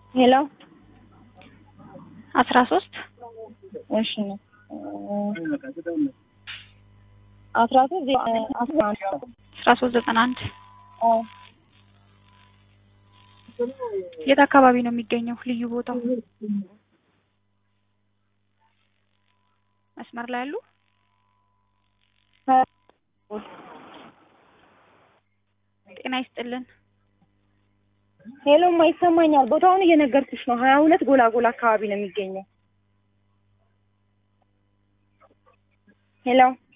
ሄሎ አስራ ሶስት እሺ ነው አስራ ሶስት ዜ- አስራ አንድ አስራ ሶስት ዘጠና አንድ አዎ የት አካባቢ ነው የሚገኘው ልዩ ቦታው? መስመር ላይ ያሉ ጤና ይስጥልን። ሄሎማ ይሰማኛል። ቦታውን እየነገርኩሽ ነው። ሀያ ሁለት ጎላጎላ አካባቢ ነው የሚገኘው። ሄሎ